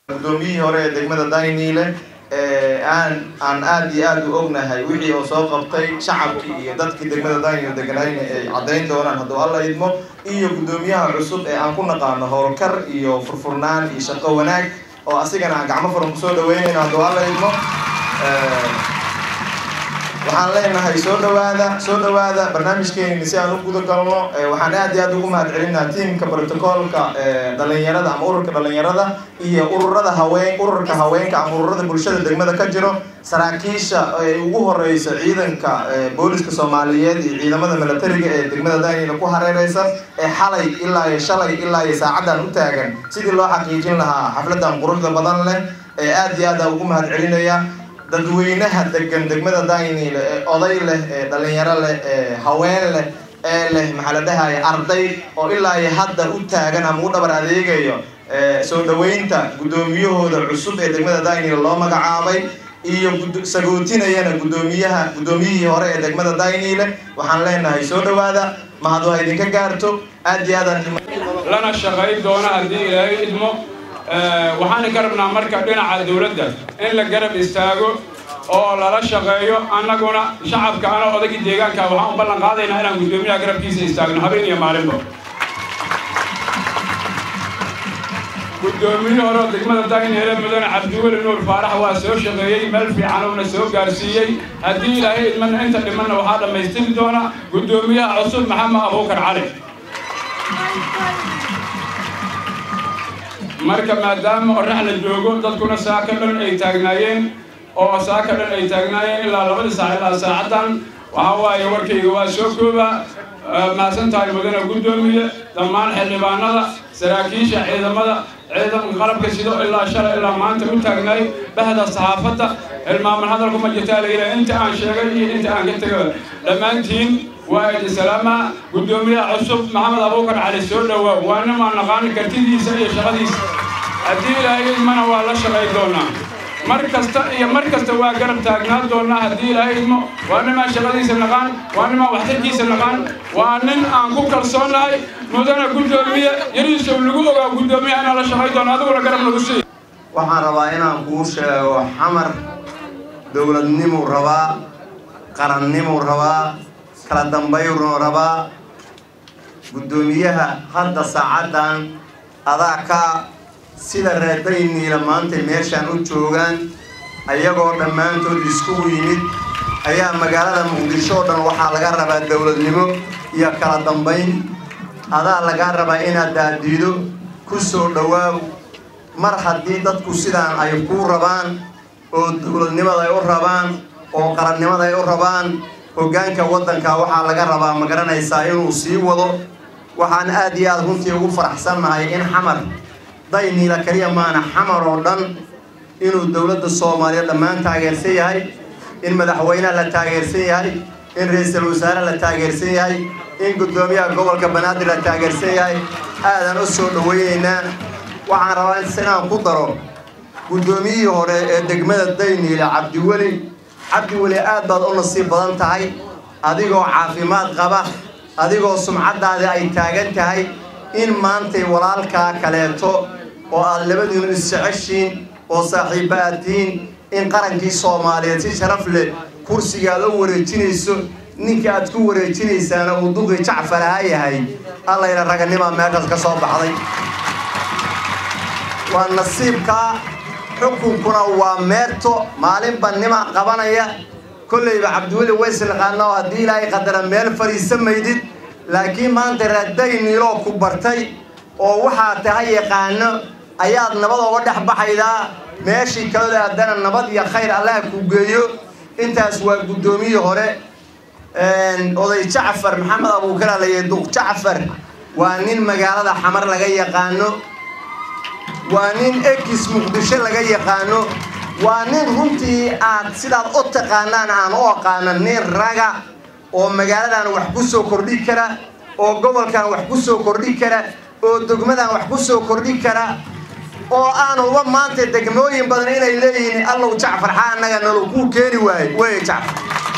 guddoomiyihii hore ee degmada dayniile aan aan aada iyo aada u ognahay wixii oo soo qabtay shacabkii iyo dadkii degmada dayniile deganayna ay caddayn doonaan hadduu alla idmo iyo guddoomiyaha cusub ee aan ku naqaano howlkar iyo furfurnaan iyo shaqo wanaag oo asigana aan gacmo furan kusoo dhaweynayno hadduu alla idmo waxaan leenahay soo dhawaada soo dhawaada barnaamijkeenini si aan u guda galno waxaan aad iyo aad ugu mahad celinaa tiamka protocolka dhalinyarada ama ururka dhalinyarada iyo ururada haween ururka haweenka ama ururada bulshada degmada ka jiro saraakiisha ay ugu horeyso ciidanka booliska soomaaliyeed iyo ciidamada milatariga ee degmada daniela ku hareereysan ee xalay ilaa iyo shalay ilaa iyo saacadan u taagan sidii loo xaqiijin lahaa xafladan quruxda badan leh ee aad iyo aad ugu mahad celinaya dadweynaha degan degmada dayniile ee oday leh ee dhalinyaro leh ee haween leh ee leh maxaa la dhahaya arday oo ilaa iyo hadda u taagan ama u dhabar adeegayo soo dhaweynta guddoomiyahooda cusub ee degmada dayniile loo magacaabay iyo sagootinayana guddoomiyaha guddoomiyihii hore ee degmada dayniile waxaan leenahay soo dhawaada mahad waa idinka gaarto aad iyo aadaan lana shaqayn doona haddii ilaahay idmo waxaana ka rabnaa marka dhinaca dawladda in la garab istaago oo lala shaqeeyo annaguna shacabka ana odagii deegaanka waxaan u ballan qaadaynaa inaan guddoomiyaha garabkiisa istaagno habeen iyo maalinba guddoomiye hore oo degmada dayneele mudane cabdiweli nuur faarax waa soo shaqeeyey meel fiican uuna soo gaarsiiyey haddii ilaahay idmana inta dhimanna waxaa dhammaystiri doona guddoomiyaha cusub maxamed abuukar cali marka maadaama orax la joogo dadkuna saaka dhan ay taagnaayeen oo saaka dhan ay taagnaayeen ilaa labadii saac ilaa saacaddan waxaa waaye warkayga waa soo kooba mahadsan tahay mudane guddoomiye dhammaan xildhibaanada saraakiisha ciidamada ciidanka qalabka sido ilaa shalay ilaa maanta u taagnaay bahda saxaafadda hilmaaman hadalku ma jirtaa layidhaha inta aan sheegay iyo inta aan ka tego dhammaantiin waa idi salaama guddoomiyaha cusub maxamed abuukar cali soo dhowaa waa nimaan naqaani kartidiisa iyo shaqadiisa haddii ilaahay idmana waa la shaqay doonaa mar kasta iyo mar kasta waa garab taagnaan doonaa haddii ilaahay idmo waa nimaan shaqadiisa naqaan waa nimaan waxtarkiisa naqaan waa nin aan ku kalsoonahay mudana guddoomiye yariisow lagu ogaa guddoomiyaha inaan la shaqay doono adiguna garab lagu sii waxaan rabaa inaan kuu sheego xamar dowladnimuu rabaa qarannimuu rabaa kala dambayruu rabaa guddoomiyaha hadda saacaddan adaa ka sida reerdayniila maanta meeshaan u joogaan ayagoo dhammaantood iskugu yimid ayaa magaalada muqdisho oo dhan waxaa laga rabaa dowladnimo iyo kala dambayn adaa lagaa rabaa inaad daadiido ku soo dhowaaw mar haddii dadku sidaan ay kuu rabaan oo dowladnimada ay u rabaan oo qarannimada ay u rabaan hoggaanka waddanka waxaa laga rabaa ma garanaysaa inuu sii wado waxaan aad iyo aad runtii ugu faraxsannahay in xamar dayniila keliya maana xamar oo dhan inuu dowladda soomaaliya dhammaan taageersan yahay in madaxweyneha la taageersan yahay in ra-iisul wasaare la taageersan yahay in guddoomiyaha gobolka banaadir la taageersan yahay aadaan u soo dhaweynaynaa waxaan rabaa inaan ku daro guddoomiyihii hore ee degmada dayniile cabdiweli cabdiweli aad baad u nasiib badan tahay adigoo caafimaad qaba adigoo sumcaddaadi ay taagan tahay in maantay walaalkaa kaleeto oo aad labadiinu isjeceshiin oo saaxiibba aad tihiin in qarankii soomaaliyeed si sharaf leh kursiga aad u wareejinayso ninka aad ku wareejinaysaana uu duqi jacfar ahaa yahay allayna raganimaa meeshaas ka soo baxday waa nasiibkaa xukunkuna waa meerto maalinba nima qabanaya kollayba cabdiweli wayslaqaana oo haddii ilaahay qadara meel fadhiisa maydid laakiin maanta raadayniiloo ku bartay oo waxaa tahay yaqaano ayaad nabad oga dhex baxaydaa meeshii kaloo aadana nabad iyo khayr allaha ku geeyo intaas waa guddoomiyii hore oday jacfar maxamed abuukara layihi duq jacfar waa nin magaalada xamar laga yaqaano waa nin ekis muqdisho laga yaqaano waa nin runtii aad sidaad u taqaanaan aan u aqaano nin raga oo magaaladan wax ku soo kordhi kara oo gobolkan wax ku soo kordhi kara oo degmadan wax ku soo kordhi kara oo aan uba maanta degmooyin badan inay leeyihiin allow jacfar xaa annaga nalo kuu keeni waaye weye jacfar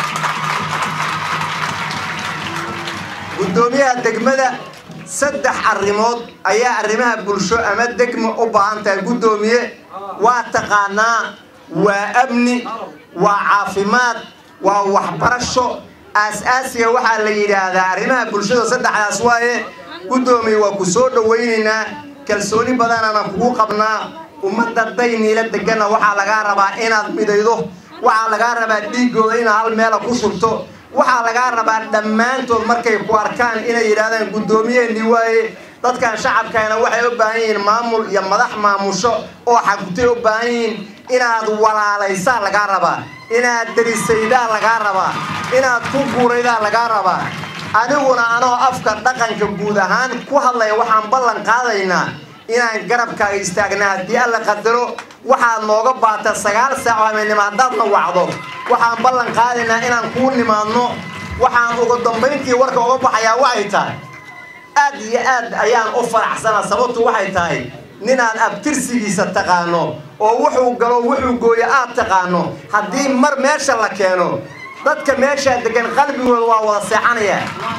guddoomiyaha degmada saddex arrimood ayaa arrimaha bulsho ama degmo u baahan tahay guddoomiye waa taqaanaa waa amni waa caafimaad waa waxbarasho aas-aasiga waxaa la yidhaahdaa arrimaha bulshada saddexdaas waaye guddoomiye waa ku soo dhawaynaynaa kalsooni badanana kugu qabnaa ummadda dayniila deganna waxaa lagaa rabaa inaad midaydo waxaa lagaa rabaa dhiiggooda inaad hal meela ku shubto waxaa lagaa rabaa dhammaantood markay ku arkaan inay yidhahdaan guddoomiyeennii waaye dadkan shacabkana waxay u baahan yihiin maamul iyo madax maamusho oo xagutay u baahan yihiin inaad walaalaysaa lagaa rabaa inaad derisaydaa lagaa rabaa inaad ku guuraydaa lagaa rabaa adiguna anoo afka dhaqanka guud ahaan ku hadlaya waxaan ballan qaadaynaa inaan garabkaaga istaagna haddii alla qadaro waxaad nooga baata sagaal saac oo habeennimo haddaadna wacdo waxaan ballan qaadaynaa inaan kuu nimaadno waxaan ugu dambayntii warka uga baxayaa waxay tahay aad iyo aad ayaan u faraxsana sababtu waxay tahay ninaad abtirsigiisa taqaano oo wuxuu galo wuxuu gooyo aad taqaano haddii mar meesha la keeno dadka meeshaa degan qalbigooda waa wada seexanaya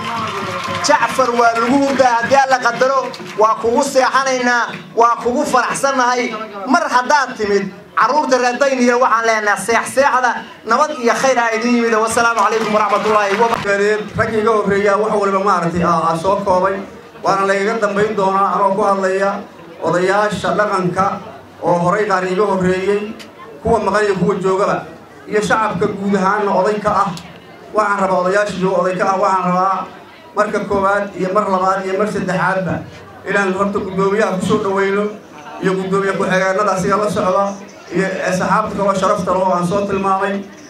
jacfar waa lagu hurdaa haddii alla qadaro waa kugu seexanaynaa waa kugu faraxsannahay mar haddaad timid carruurta reerdayniya waxaan leenahay seexseexda nabad iyo khayr aa idin yimid wasalaamu calaykum waraxmatullaahi rag iga horreeya wax waliba maaragtay aa soo koobay waana laygaga dambayn doonaa anoo ku hadlaya odayaasha dhaqanka oo horay qaar iga horreeyey kuwa maqan iyo kuwa joogaba iyo shacabka guud ahaanna oday ka ah waxaan rabaa odayaasha jooga oday ka ah waxaan rabaa marka koowaad iyo mar labaad iyo mar saddexaadba inaan horta guddoomiyaha kusoo dhawayno iyo guddoomiye ku-xigeenada asiga la socda iyo saxaabta kaloo sharafta loo aan soo tilmaamay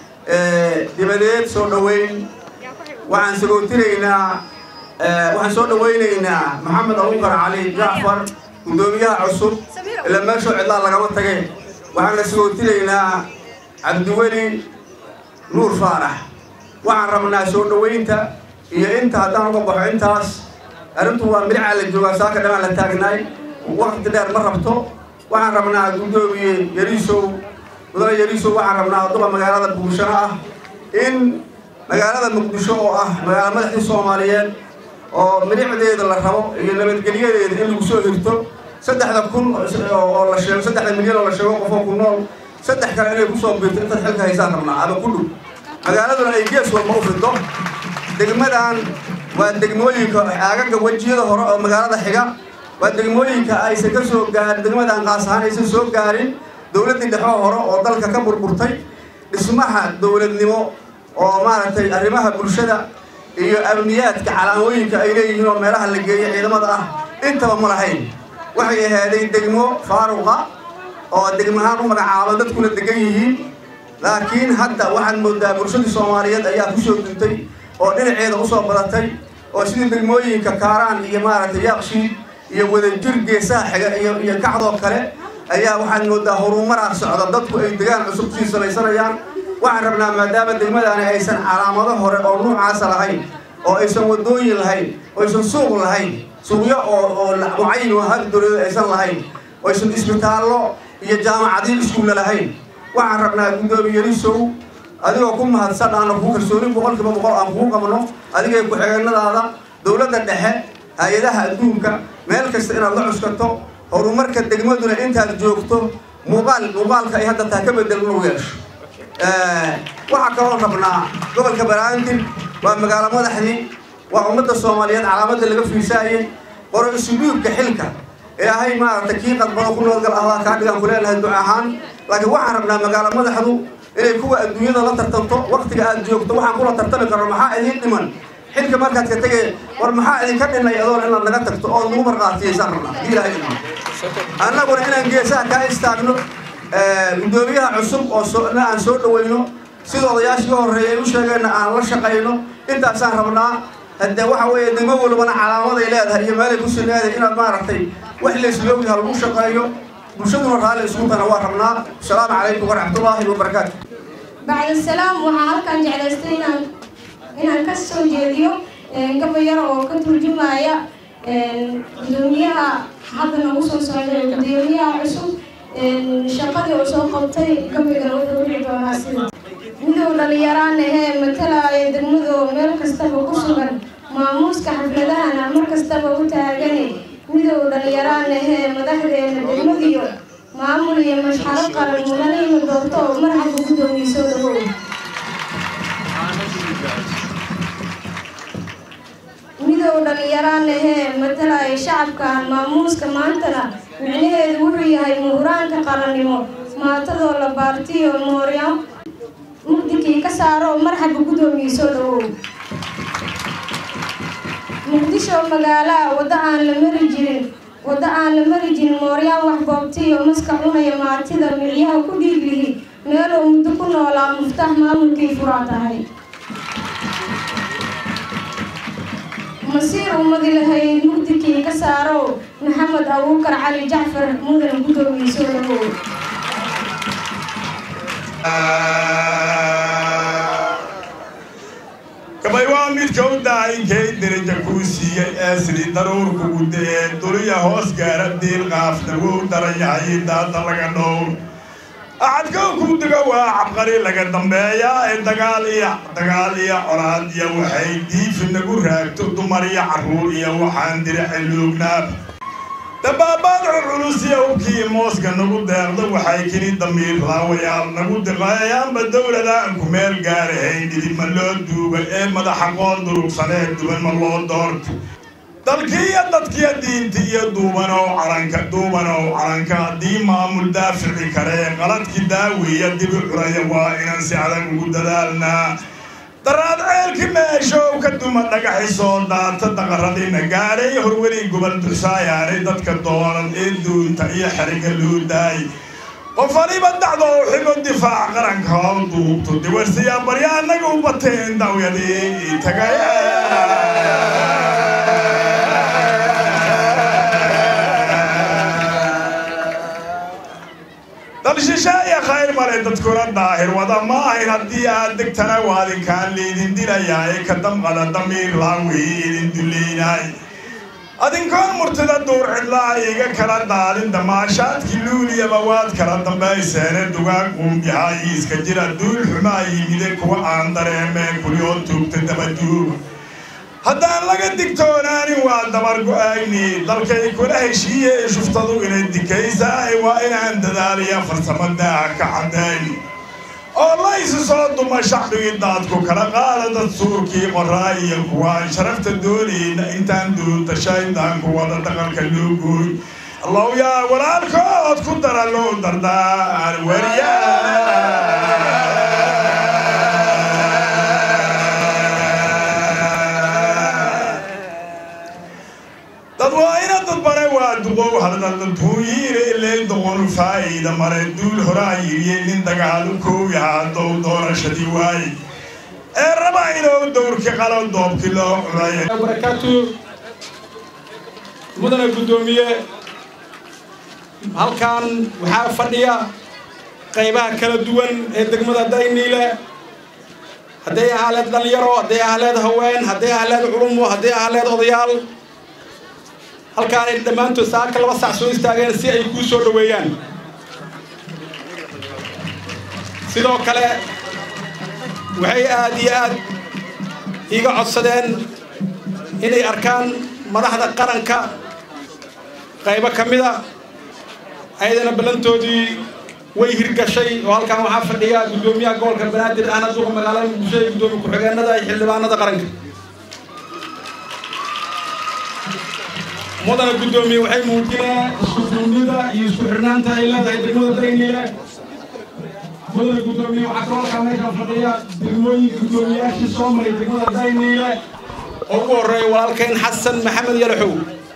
dibadeed soo dhaweyn waxaan sagootinaynaa waxaan soo dhawaynaynaa maxamed abubakar cali jacfar guddoomiyaha cusub ila meeshoo cidlaa lagama tage waxaan la sagootinaynaa cabdiweli nuur faarax waxaan rabnaa soo dhawaynta iyo inta haddaan uga baxo intaas arrintu waa midcaa la joogaa saaka dhamaan la taagnaay waqti dheer ma rabto waxaan rabnaa guddoomiye yariisow mudane yariisow waxaan rabnaa duqa magaalada buushano ah in magaalada muqdisho oo ah magaala madaxdii soomaaliyeed oo midicdeeda la rabo iyo nabadgelyadeeda in lagu soo hirto saddexda kun oo la sheego saddexda milyan oo la sheego qofoo ku nool saddex kale inay kusoo birto intaad xilka haysaan rabnaa ama ku dhow magaaladuna ay gees walba u fido degmadan waa degmooyinka aagaga wejiyada hore oo magaalada xiga waa degmooyinka aysan ka soo gaarin degmadan qaas ahaan aysan soo gaarin dowladdii dhexoo hore oo dalka ka burburtay dhismaha dowladnimo oo maaragtay arrimaha bulshada iyo amniyaadka calaamooyinka ay leeyihiin oo meelaha la geeyo ciidamada ah intaba ma lahayn waxay ahaaday degmo faaruqa oo degmahaan u magacaaban dadkuna degan yihiin laakiin hadda waxaad moodaa bulshadii soomaaliyeed ayaa kusoo duntay oo dhinaceeda usoo badatay oo sidii degmooyinka kaaraan iyo maaragtay yaaqshiid iyo wadajir geesaha xiga iyo iyo kacdoo kale ayaa waxaad moodaa horumaraa socda dadku ay degaan cusub kusii salaysanayaan waxaan rabnaa maadaama degmadaani aysan calaamado hore oo nuucaasa lahayn oo aysan wadooyin lahayn oo aysan suuq lahayn suuqyo oo oo mucayin oo hal dowladeed aysan lahayn oo aysan isbitaallo iyo jaamacadiin iskuulla lahayn waxaan rabnaa guddoomiye yarisow adigoo ku mahadsan aana kuu kalsooni boqolkiiba boqol aan kuu qabno adigay ku-xigeenadaada dowladda dhexe hay-adaha adduunka meel kasta inaad la cuskato horumarka degmaduna intaad joogto muuqaal muuqaalka ay hadda tahay ka bedel inuu yeesho waxaa kaloo rabnaa gobolka baraandil waa magaalo madaxdii waa ummadda soomaaliyeed calaamadda laga fiirsaayay qoro isudhuubka xilka ilaahay maaragtay kii qadbado ku noolgal ahdaa kaa dhigaan ku leenahay duc ahaan laakiin waxaan rabnaa magaalo madaxdu inay kuwa adduunyada la tartanto waktiga aad joogto waxaan kula tartami karno maxaa idiin dhiman xilka markaad ka tegay war maxaa idinka dhinay adoon inaad naga tagto oo nagu marqaatiyaysaan rabnaa hadii ilaahay dhiman annaguna inaan geesaha kaa istaagno guddoomiyaha cusub oo soona aan soo dhawayno sida odayaashii ka horreeyay ay u sheegeenna aan la shaqayno intaasaan rabnaa haddee waxa weeye degmo walbana calaamaday leedahay iyo meelay kusii leedahay inaad maaragtay wax laysloogyaha lagu shaqeeyo bulshaduna raalli isugutana waa rabnaa asalaamu calaykum waraxmatullaahi wabarakaatu bacd asalaam waxaa halkan jeclaystay inaan inaan ka soo jeediyo gabayar oo ka turjumaya gudoomiyaha hadda nagu soo socday gudoomiyaha cusub shaqadii uu soo qabtay gabayga wuxuu dhici doonaa sida midow dhalinyaraan ahee matalaya degmadu meel kastaba ku sugan maamuuska xafladahana mar kastaba u taagane midow dhalinyaraan ahee madaxdeena degmadiyo maamul iyo mashxaro qaran mudanayma doorto oo marxabka guddoomiye soo dhawow midow dhallinyaraan ahee matalaya shacabkan maamuuska maantana micnaheedu wuxuu yahay muhuraanka qarannimo maatadoo la baartiyo moorya mugdikii ka saaro oo marxabka guddoomiye soo dhawow muqdisho magaalaha waddo aan la mari jirin waddo aan la mari jirin mooryaan wax boobtiyo maska cunaya maatida milyaha ku dhiiglihi meeluu muddo ku noolaa muftax maamulkii furaa tahay masiir ummadi lahayd mugdikii ka saarow maxamed abuukar cali jacfar mudan guddoomiye soo dhawow gabay waa midka u daayinkay deraja kuu siiyey eesri daruurku gudee duliya hoos gaara diil qaafna wou daranyahay daada laga dhowr axadkow kuu diga waa cabqari laga dambeeyaa ee dagaal iyo dagaal iyo colaad iyo waxay diifi nagu raagto dumar iyo carruur iyo waxaan diraci luugnaab dabaabaad culculus iyo hubkii mooska nagu deeqdo waxay kini damiir laawayaal nagu diqeeyaanba dowladaan ku meel gaarahayn idinma loo duugay ee madaxa qoon durugsanee duban ma loo doorto dalkii iyo dadkiyo diinti iyo duubanow calanka duubanow calanka haddii maamul daafici karee qaladkii daawiya dibi curaya waa inaan si adag ugu dadaalnaa daraad ceelki meeshow ka duma dhagaxi soo daata daqaradina gaadhay horweli gobol dursaayaanay dadka doonan ee duunta iyo xeriga loo daay qof waliba dacdo u xigo difaac qaranka oo duubto diwarsiyaa barya annaga u bateen dawyadii tagay dal shisheeye khayr male dadkuna daahir wada ma ahayn haddii aad degtana waadinkaan liidin dilayaa ee ka damqada damiir laawii idin dulleynaay adinkoon murtida duur cidlaa iga kala daadin damaashaadkii luuliyaba waad kala dambayseene dugaag quumbihaa iiska jira duul xumaa yimide kuwa aan dareemeen kulioo tuugta dabaduug haddaan laga digtoonaanin waa dabar go-ayni dalkay kula heshiiye shuftadu inay dikaysaay waa inaan dadaaliya farsamo daaha ka caddayn oo laysu soo duma shacbigii daadku kala qaada dad suurkii qoraa iyo kuwaan sharafta doonayna intaan duunta shaydaanku wada dhaqanka loo gooy allow yaa walaalkood ku dara loo dardaan wariya dad waa ina dad bare waa duqow haldadadhuuyiire ileen doqonu faa'iida mare duul horaa yiriye nin dagaalu koow yahaa dow doorashadii waaye ee raba inuu dowrki qalo doobki loo cunay barakaatu mudane guddoomiye halkan waxaa fadhiya qaybaha kala duwan ee degmada dayniile hadday ahaleed dhalinyaro hadday ahaleed haween hadday ahaleed culumo hadday ahaleed odayaal halkaanay dhammaantood saaka laba sac soo istaageen si ay kuu soo dhoweeyaan sidoo kale waxay aad iyo aad iiga codsadeen inay arkaan madaxda qaranka qaybo ka mida ayadana ballantoodii way hirgashay oo halkan waxaa fadhiya guddoomiyaha gobolka banaadir ahna duqa magaalada muqdisho iyo guddoomiye ku-xigeenada iyo xildhibaanada qaranka mudana guddoomiye waxay muujinayaan isku duunida iyo isku xirnaanta ay leedahay degmada dayniile mudana guddoomiye waxaa kaloo halkaa meeshaan fadhiya degmooyinka guddoomiyayaashii soo maray degmada dayniile oo ugu horreeya walaalkeen xasan maxamed yalaxow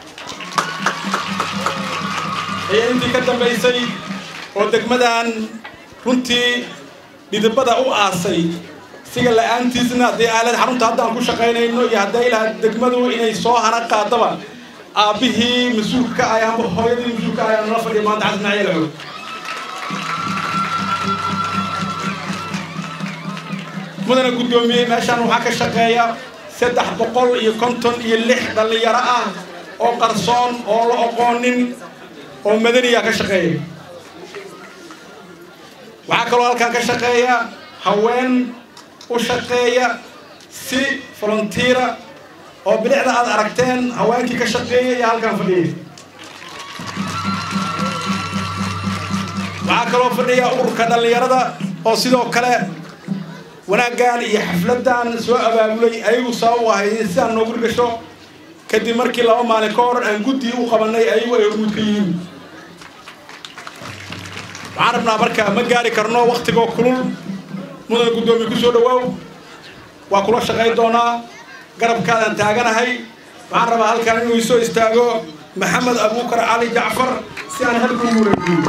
ayaa intii ka dambaysay oo degmadan runtii dhidibada u aasay siga la-aantiisna hadday aalad xarunta haddaan ku shaqaynayno iyo hadday lahayd degmadu inay soo hana qaadaba aabbihii mas-uulka ka ahay amba hooyadii mas-uulka ahay nala fadhiya maanta xasan maxamed yalaxow mudana guddoomiye meeshaan waxaa ka shaqeeya saddex boqol iyo konton iyo lix dhallinyaro ah oo qarsoon oo la oqoonin oo madaniya ka shaqeeya waxaa kaloo halkan ka shaqeeya haween u shaqeeya si volunteera oo bilicda aad aragteen haweenkii ka shaqeeya iyo halkan fadhiyay waxaa kaloo fadhiya ururka dhallinyarada oo sidoo kale wanaaggan iyo xafladdan soo abaabulay ayagu sabab u ahay sidaan noogu gasho kadib markii laba maalin ka hor aan guddi u qabanay ayagu ay hormuud ka yihiin waxaan rabnaa marka ma gaari karno waktigoo kulul mudan guddoomiye ku soo dhawaaw waa kula shaqayn doonaa garabkaadaan taaganahay waxaan rabaa halkan inuu isoo istaago maxamed abuukar cali jacfar si aan halku wareegiyo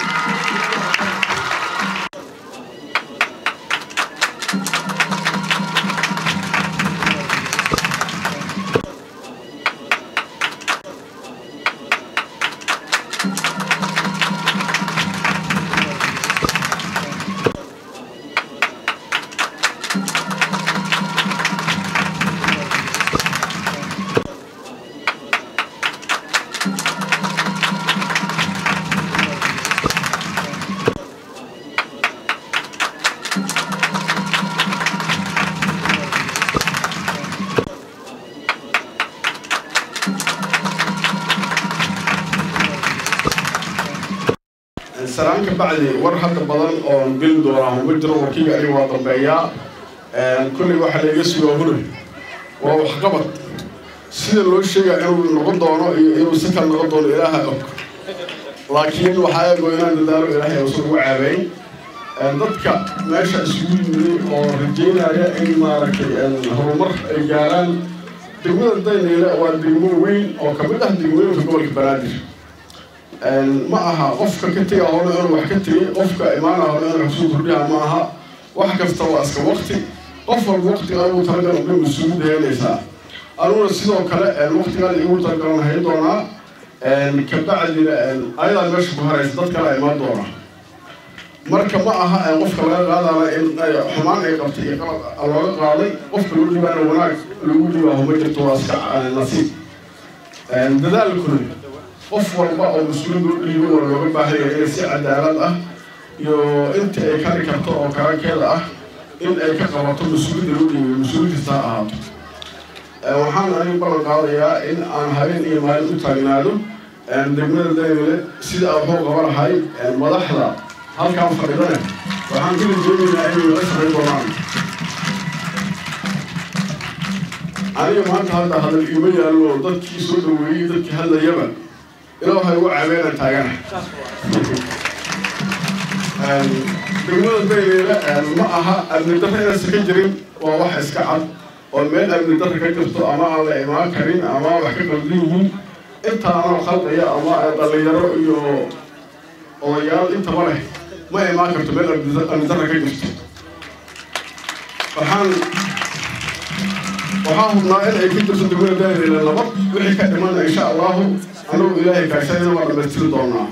salaan ka bacdi war hadda badan oon geli doonaa ma jiro warkiga aniga waa dambeeyaa kolley waxaa laiga sugaa huri waa waxqabad sida loo sheegaa inuu noqon doono iyo inuu si kale noqon doono ilaaha og laakiin waxaa eego inaan dadaalo ilaahay uusan ugu caabeyn dadka meesha isugu yimid oo rajeynaya in maaragtay horumar ay gaaraan degmada dayneyle waa degmo weyn oo kamid ah degmooyinka gobolka banaadir ma aha qofka ka tega hore inuu wax ka tegay qofka imaana hore inuu wax soo kordhiha ma aha wax kasta waa iska waqti qof walba waqtiga anigu talagal uga mas-uuliyadda helaysaa aniguna sidoo kale waqtigaan igu talagalan hayn doonaa kabacdina ayadaa meesha ku haraysa dad kale imaan doona marka ma aha qofka laga qaadana in xumaan ay qabtay iyo qalad looga qaaday qofka loo dhibaana wanaag lagu dhibaaho ma jirto waa iska nasiib dadaalkuna qof walba oo mas-uuliyad loo dhiibo oo looga baahan yahay inay si cadaalad ah iyo inta ay kari karto oo karankeeda ah in ay ka qabato mas-uuliyadda loo dhiibay mas-uuliyad kasta ha ahaato waxaan anigu ballan qaadayaa in aan habeen iyo maalin u taagnaado degmada daymile sida aan wuxuu qaba lahay madaxda halkaan fadhidane waxaan kala joogaynaa inay la shaqayn doonaan aniga maanta hadda hadal iima yaallo dadkii soo dhaweeyey dadkii hadlayaba ilaa waxay ugu caabeenaan taagana degmada dayleyle ma aha amni darra inaysan ka jirin waa wax iska cad oo meel amni darra ka jirto ama aan la imaan karin ama wax ka qaldan yihiin intaanoo khaldaya ama dhallinyaro iyo odayaal intaba leh ma imaan karto meel amni darra ka jirto waxaan waxaa hubnaa in ay ku jirto degmada dayleyle nabad wixii ka dhimana insha allahu anugu ilaahay kaashayna waa dhamaystiri doonaa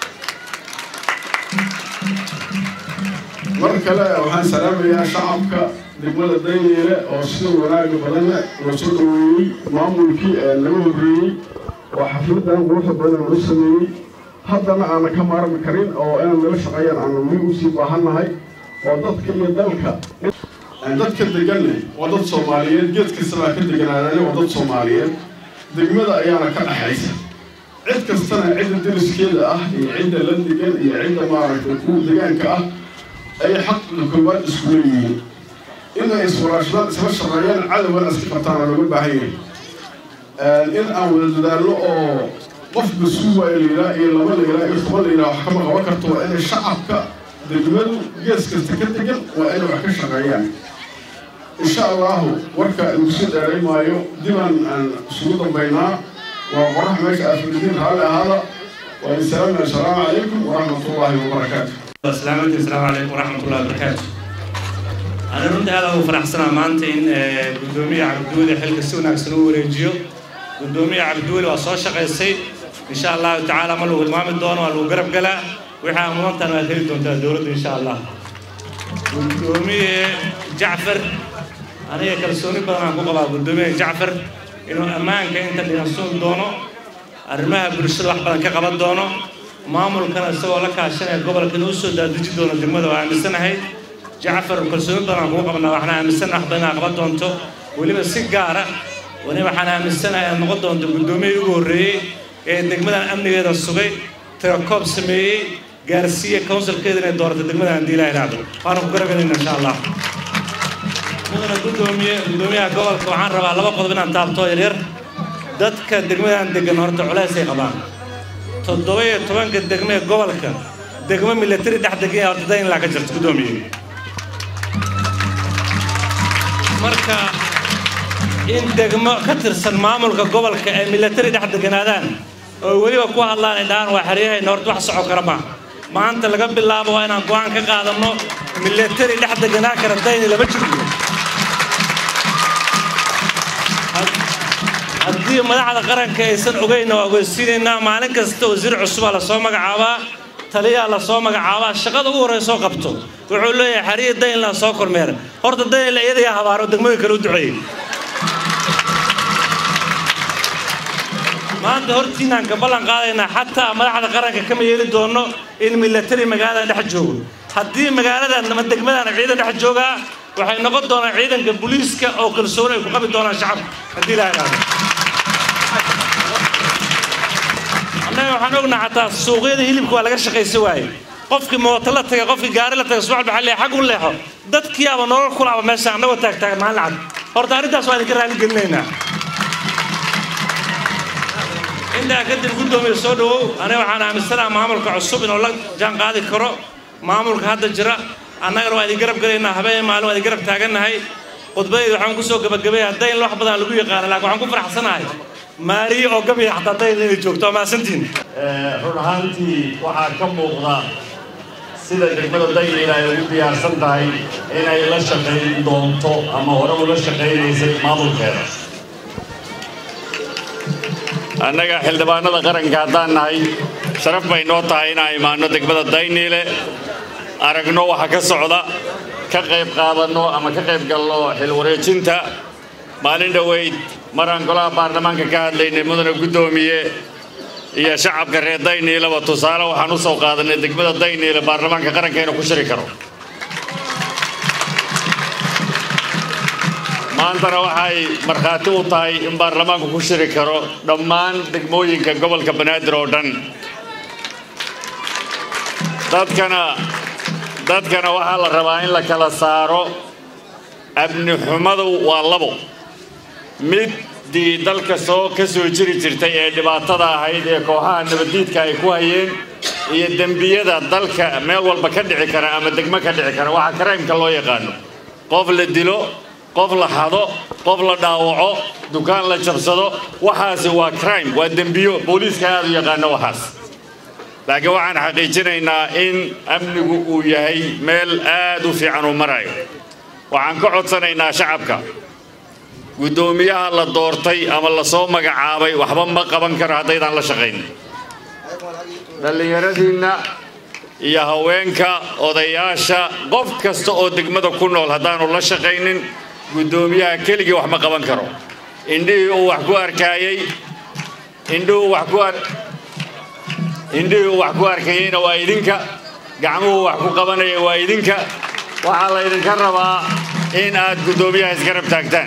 mar kale waxaan salaamayaa shacabka degmada dayneyle oo sida wanaaga badanna loo soo dhaweeyey maamulkii laga horreeyey oo xafladan quruxda badan loo sameeyey haddana aanan ka maarmi karin oo inaan nala shaqeeyaan aanu weli usii baahannahay oo dadka iyo dalka dadka deganne waa dad soomaaliyeed geed kastabaa ka deganaadane waa dad soomaaliyeed degmada ayaana ka dhaxaysa cid kastana cidda deriskeeda ah iyo cidda la degan iyo cidda maaragtay kuwa degaanka ah ayay xaqiga koowaad isku leeyihiin inay iswaraashadaan isla shaqeeyaan cadowgan iska qabtaana looga baahan yahay in aan wada dadaalno oo qof mas-uul waa layidhaa iyo laba layidhaa iyo toban layidhaa wax kama qaban karto waa inay shacabka degmadu gees kasta ka degan waa inay wax ka shaqeeyaan insha allahu warka lagu soo dheeray maayo dibaan aan isugu dambaynaa waa qorax meesha aafridiin raalli ahaada waa insalaam assalaamu calaykum waraxmatullaahi wabarakaatu asalaamu asalaamu calaykum waraxmatullahi wabarakaatu أنا runtii aad ugu faraxsanaa maanta in gudoomiye cabdiweli xilka si wanaagsan u wareejiyo gudoomiye cabdiweli waa soo shaqaysay insha allahu tacaala ma lagu hilmaami doono waa lagu garab galaa wixii aan mudantan waad heli doontaa dowladda insha allah gudoomiye jacfar aniga kalsooni badan aan ku qabaa gudoomiye jacfar inuu ammaanka inta dhigansuun doono arrimaha bulshada wax badan ka qaban doono maamulkana isagoo la kaashanaya gobolkan u soo daadiji doono degmada waa aaminsanahay jacfar kalsooni badan aan kugu qabnaa waxaan aaminsanahay wax badan inaad qaban doonto weliba si gaara wani waxaan aaminsanahay aad noqon doonto guddoomiyihii ugu horreeyey ee degmadan amnigeeda sugay tirakoob sameeyey gaarsiiya counsilkeeda inay doorato degmada haddii ilaha idhaahdo waana ku garagelayna insha allah mudana gudoomiye gudoomiyaha gobolka waxaan rabaa laba qodob inaan taabto yaryar dadka degmadan degan horta culeysay qabaan toddoba iyo tobanka degme ee gobolka degmo milatari dhex degan horta dayn ilaa ka jirta gudoomiye marka in degmo ka tirsan maamulka gobolka ay milatari dhex deganaadaan oo weliba ku hadlaan ay dhahaan waa xeryahayna horta wax soco kara ma maanta laga bilaabo waa inaan go-aan ka qaadanno milatari dhex deganaa kara dayni lama jirto haddii madaxda qaranka aysan ogeyna waa ogeysiinaynaa maalin kasta wasiir cusubaa lasoo magacaabaa taliyaa lasoo magacaabaa shaqada ugu horreysoo qabto wuxuu leeyahay xariya daynland soo kormeera horta daynla iyadayaa habaaro degmooyin kale u duceeyey maanta hortiinaan ka ballan qaadaynaa xataa madaxda qaranka kama yeeli doono in milatari magaaladan dhex joogo haddii magaaladan ama degmadan ciidan dhex joogaa waxay noqon doonaan ciidanka booliiska oo kalsooni ay ku qabi doonaan shacabka haddii ilaha idhaahdo annaga waxaan ognaa xataa suuqyada hilibka waa laga shaqaysa waaye qofkii mooto la tagay qofkii gaari la tagay subax baxaa leeyahay xag u leexo dadkiiaba nolol kulaaba meesha annagoo taagtaagan maalin cad horta arrintaas waa idinka raali gelinaynaa intaa kadib guddoomiye soo dhawow aniga waxaan aaminsanaha maamulka cusub inuu la jaan qaadi karo maamulka hadda jira annagana waa idin garab gelaynaa habeen maalin waa idin garab taagannahay khudbadayda waxaan ku soo gabagabay haddayn wax badan lagu yaqaana laakiin waxaan ku faraxsanahay maariye oo gabiya xataa dayn inay joogto waa mahadsantihin run ahaantii waxaa ka muuqda sida degmada daynila ay ugu diyaarsan tahay inay la shaqayn doonto ama hore ula shaqaynaysay maamulkeeda annaga xildhibaanada qaranka haddaan nahay sharaf bay noo tahay inaan imaanno degmada dayniile aragno waxa ka socda ka qayb qaadanno ama ka qayb galno xilwareejinta maalin dhoweyd maraan golaha baarlamaanka ka hadlaynay mudane guddoomiye iyo shacabka reer dayniileba tusaale waxaan u soo qaadanay degmada dayniile baarlamaanka qaranka inuu ku shiri karo maantana waxay markhaati u tahay in baarlamaanku ku shiri karo dhammaan degmooyinka gobolka banaadir oo dhan dadkana dadkana waxaa la rabaa in la kala saaro amni xumadu waa labo middii dalka soo ka soo jiri jirtay ee dhibaatada ahayd ee kooxaha nabaddiidka ay ku hayeen iyo dembiyada dalka meel walba ka dhici kara ama degmo ka dhici kara waxaa karaymka loo yaqaano qof la dilo qof la xado qof la dhaawaco dukaan la jabsado waxaasi waa crime waa dembiyo booliiska aad u yaqaano waxaas laakiin waxaan xaqiijinaynaa in amnigu uu yahay meel aad u fiican uu marayo waxaan ka codsanaynaa shacabka guddoomiyaha la doortay ama lasoo magacaabay waxba ma qaban karo haddaydaan la shaqayn dhallinyaradiinna iyo haweenka odayaasha qof kasta oo degmada ku nool haddaanu la shaqaynin guddoomiyaha keligii wax ma qaban karo indhihii uu wax ku arkaayey indhihuu wax ku ar indhihii uu wax ku arkayeyna waa idinka gacmuhu wax ku qabanaya waa idinka waxaa laydinka rabaa in aad guddoomiyaha isgarab taagtaan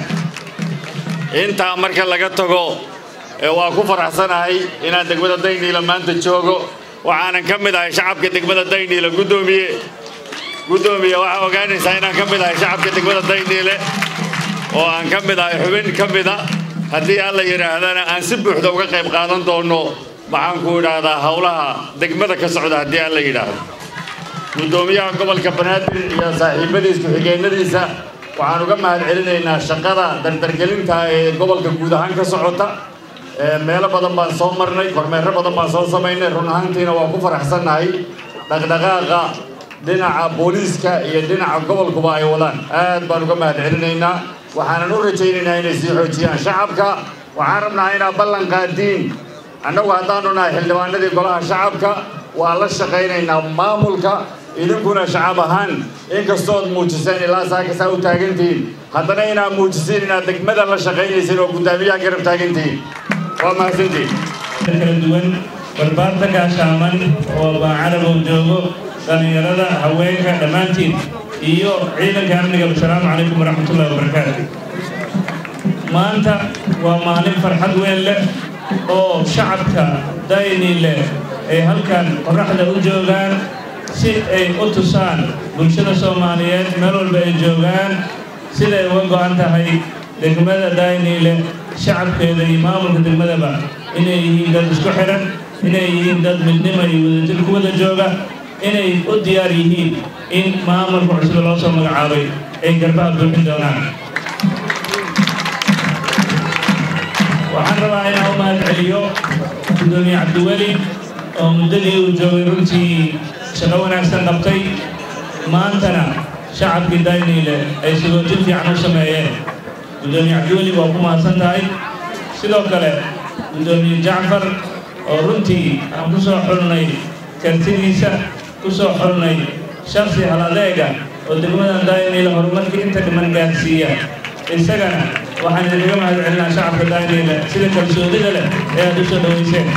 intaa marka laga tago waa ku faraxsanahay inaan degmada dayniila maanta joogo waxaanan ka mid ahay shacabka degmada dayniile guddoomiye guddoomiye waxaa ogaanaysaa inaan ka mid ahay shacabka degmada dayniile oo aan ka mid ahay xubin ka mida haddii alla yidhaahdana aan si buuxda uga qayb qaadan doono maxaan ku idhaahdaa howlaha degmada ka socda haddii alla yidhaahdo guddoomiyaha gobolka banaadir iyo saaxiibadiis ku-xigeenadiisa waxaan uga mahad celinaynaa shaqada dardargelinta ee gobolka guud ahaan ka socota meelo badan baan soo marnay kormeero badan baan soo samaynay run ahaantiina waa ku faraxsannahay dhaqdhaqaaqa dhinaca booliiska iyo dhinaca gobolkuba ay wadaan aad baan uga mahad celinaynaa waxaanan u rajaynaynaa inay sii xoojiyaan shacabka waxaan rabnaa inaad ballan qaadiin annagu haddaanu nahay xildhibaanadii golaha shacabka waa la shaqaynaynaa maamulka idinkuna shacab ahaan inkastood muujiseen ilaa saakasaa u taagantihiin haddana inaad muujisiin inaad degmada la shaqaynaysiin oo guddaamiyaha garab taagantihiin waa mahadsantihiin kala duwan barbaarta gaashaaman oo baacarabow joogo dhallinyarada haweenka dhammaantiin iyo ciidanka amniga asalaamu calaykum waraxmatullahi wabarakaatu maanta waa maalin farxad weyn leh oo shacabka dayni leh ay halkan qorraxda u joogaan si ay u tusaan bulshada soomaaliyeed meel walba ay joogaan siday uga go'an tahay degmada dayniile shacabkeeda iyo maamulka degmadaba inay yihiin dad isku xihan inay yihiin dad midnimo iyo wadajir ku wada jooga inay u diyaar yihiin in maamulka cusub loo soo magacaabay ay garbaha buuxin doonaan waxaan rabaa inaan u mahad celiyo gudoomiye cabdiweli oo muddadii uu joogay runtii shaqo wanaagsan qabtay maantana shacabkii dayniile ay sagootin fiican u sameeyeen gudoomiye cabdiweli waa ku mahadsan tahay sidoo kale gudoomiye jacfar oo runtii aan ku soo xulnay kartidiisa ku soo xulnay shaksi hal adeega oo degmadan dayniile horumarkii inta dhiman gaadsiiya isagana waxaan idinkaga mahad celinaa shacabka dayniile sida kalsoonida leh ee aad u soo dhoweyseen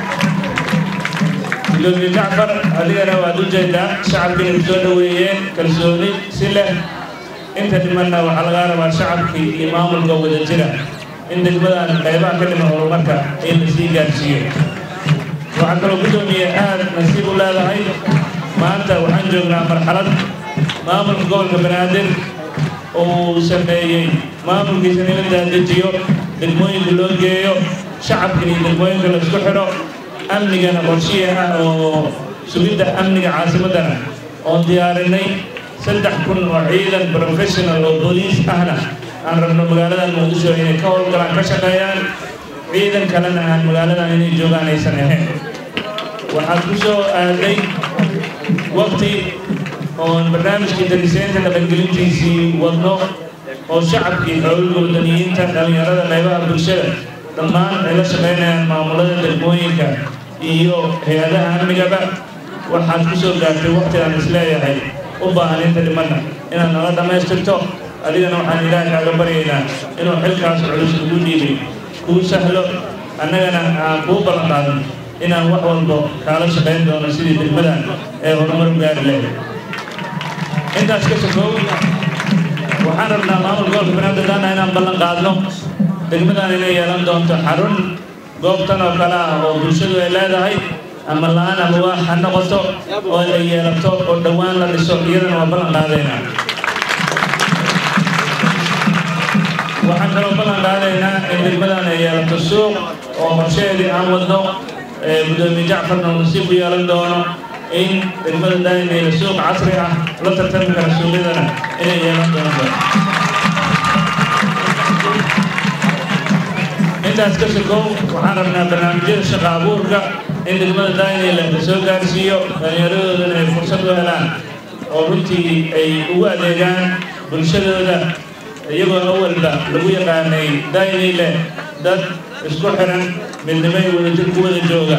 gudoomiye jacfar adigana waad u jeedaa shacabkii inay soo dhoweeyeen kalsooni si leh inta dhimanna waxaa lagaa rabaa shacabkii iyo maamulka wada jira in degmadan qaybaha ka dhiman horumarka in la sii gaarsiiyo waxaa kaloo gudoomiye aad nasiib u leedahay maanta waxaan joognaa marxalad maamulka gobolka banaadir uu sameeyey maamulkiisana in la daandejiyo degmooyinka loo geeyo shacabka iyo degmooyinka la isku xidho amnigana qorshiya ah oo sugidda amniga caasimaddana oon diyaarinay saddex kun oo ciidan professional oo booliis ahna aan rabno magaaladan muqdisho inay ka howlgalaan ka shaqeeyaan ciidan kalena aan magaaladan inay joogaan aysan ahayn waxaad ku soo aaday waqti oon barnaamijkii dariseynta dhaqangelintiisii wadno oo shacabkii xoogga wadaniyiinta dhallinyarada qaybaha bulshada dhammaan ay la shaqaynayaan maamulada degmooyinka iyo hay-adaha amnigaba waxaad ku soo gaartay waqti aan isleeyahay u baahan inta dhimanna inaad nala dhammaystirto adigana waxaan ilaahay kaaga baryaynaa inuu xilkaas culus ugu dhiibay kuu sahlo annagana aan kuu ballan qaadin inaan wax walbo kaala shaqayn doono sidii degmadan ee horumar u gaari lahayd intaas ka sokow waxaan rabnaa maamul gobolka banaadir daana inaan ballan qaadno degmadan inay yeelan doonto xarun goobtan oo kale ah oo bulshadu ay leedahay ama la-aan ama waa ha noqoto oo ay yeelato oo dhowaan la dhiso iyadana waa ballan qaadaynaa waxaan kaloo ballan qaadaynaa in degmadan ay yeelato suuq oo qorsheedii aan wadno gudoomiye jacfarna uu nasiib u yeelan doono in degmada daayinayla suuq casri ah la tartami kara suuqyadana inay yeelan doonto intaas ka sokow waxaan rabnaa barnaamijyada shaqa abuurka in degmada daayinayla la soo gaarsiiyo dhallinyaradoodana ay fursad u helaan oo runtii ay ugu adeegaan bulshadooda iyagoo awalba lagu yaqaanay daayinayle dad isku xiran midnimay wadajir ku wada jooga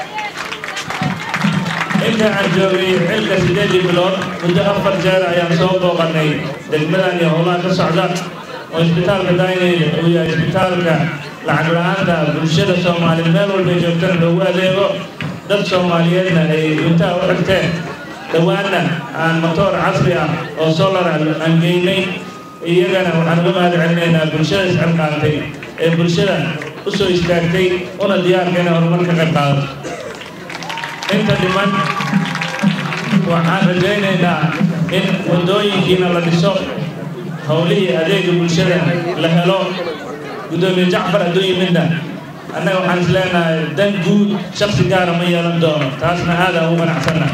inta aan joogay xilka sideedii bilood muddo afar jeer ayaan soo booqanay degmadan iyo howlaha ka socda oo isbitaalka daayinayle uu yahay isbitaalka lacag la-aanta bulshada soomaaliyeed meel walbay joogtana loogu adeego dad soomaaliyeedna ay intaa u xigteen dhowaanna aan matoor casri ah oo solar aan geynay iyagana waxaan uga mahad celinaynaa bulshada iscilqaantay ee bulshada u soo istaagtay una diyaarka inay horumar ka qayb qaadato inta dhiman waxaan rajaynaynaa in waddooyinkiina la dhiso howlihii adeega bulshada la helo gudoomiye jacfar hadduu yimidna annaga waxaan is leenahay dan guud shaksi gaara ma yeelan doono taasna aadaan ugu ganacsanna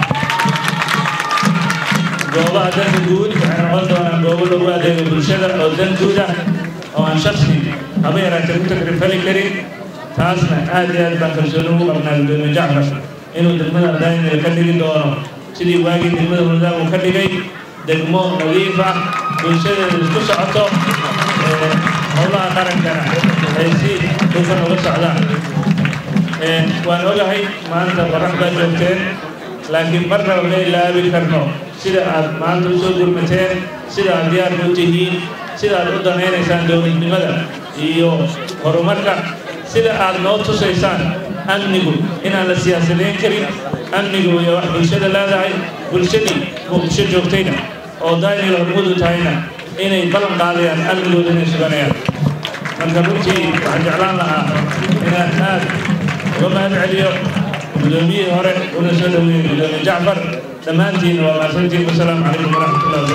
goobaha danka guud waxay noqon doonaan goobo lagu adeego bulshada oo dan guud ah oo aan shaksi haba yaraatee ku takrifali karin taasna aad iyo aad baan kalsooni ugu qabnaa gudoomiye jacfar inuu degmada daynil ka dhigi doono sidii waagii degmada wadaag uu ka dhigay degmo nadiif ah bulshadeedu isku socoto howlaha qarankana ay si dhufan uga socdaan waan ogahay maanta qorax baa joogteen laakiin marnaba ma ilaabi karno sida aad maanta u soo gurmateen sida aad diyaarka u tihiin sida aad u danaynaysaan dowladnimada iyo horumarka sida aad noo tusaysaan amnigu inaan la siyaasadayn karin amnigu iyo wax bulshada leedahay bulshadii muqdisho joogtayna oo daynil hormudu tahayna inay ballan qaadayaan amnigooda inay suganayaan marka runtii waxaan jeclaan lahaa inaan aad uga mahad celiyo gudoomiyihii hore una soo dhaweeyey gudoomiye jacfar dhammaantiinna waa mahadsantiin wasalaamu calaykum waraxmatullahi wabarakatu